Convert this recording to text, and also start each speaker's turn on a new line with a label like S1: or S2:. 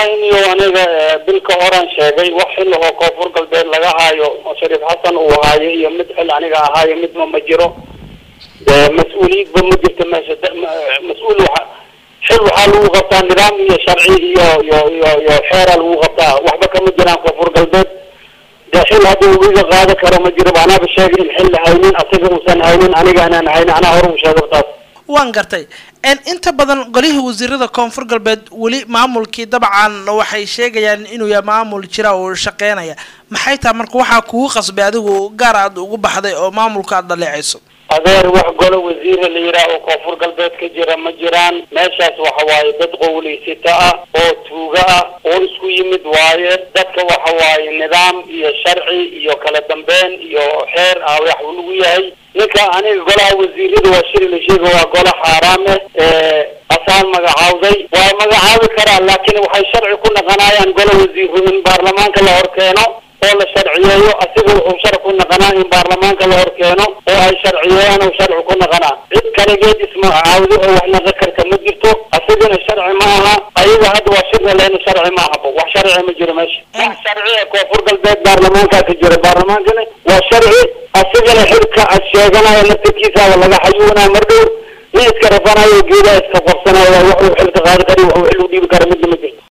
S1: wallahi niyo aniga bilka horan sheegay wax xil oo koonfur galbeed laga haayo oo shariif xasan uu haayo iyo mid xil aniga ahaayo midma ma jiro dee mas-uuliyadba ma jirto meesha mas-uul waxa xil waxaa lagu qabtaa nidaam iyo sharci iyo iyo iyo iyo xeera lagu qabtaa waxba kama jiraan koonfur galbeed dee xil haddii uu iga qaada karo ma jiro anaaba sheegay in xil haynin asaga uusan haynin aniga anaan haynin anaa hore u sheegay taas
S2: waan gartay inta badan golihii wasiirada koonfur galbeed weli maamulkii dabcan waxay sheegayaan inuu yahay maamul jira oo shaqeynaya maxay tahay marka waxaa kugu qasbay adigu gaar aad ugu baxday oo maamulka aad dhaleecayso
S1: adeer wax golo wasiira la yidhaah oo koonfur galbeed ka jira ma jiraan meeshaas waxa waaye dad qowleysata ah oo tuuga ah oo isku yimid waaye dadka waxa waaye nidaam iyo sharci iyo kala dambeyn iyo xeer ah wax lagu yahay ninka aniga golaha wasiirada waa shiri la sheega waa gola xaaraam eh asaan magacaawday waa magacaabi karaa laakiin waxay sharci ku naqanayaan gola wasiiro in baarlamaanka la hor keeno oo la sharciyeeyo asiga wuxuu sharci ku naqanaa in baarlamaanka la hor keeno oo ay sharciyeeyaan oo sharci ku naqanaa cid kaligeed ismagacaawdo oo wax naqan karta ma jirto asigana sharci ma aha ayaga hadda waa shirna lehna sharci ma ahaba wax sharci ma jiro meesha wax sharci ee koonfur galbeed baarlamaanka ka jira baarlamaankana waa sharci asigana xilka ad sheeganayo laftirkiisaaba laga xayuunaa mardhow nin iska rafanayo geedaa iska qabsanayo wax uu xilka qaadi kari wax uu xil u dhiibi kara midna ma jirto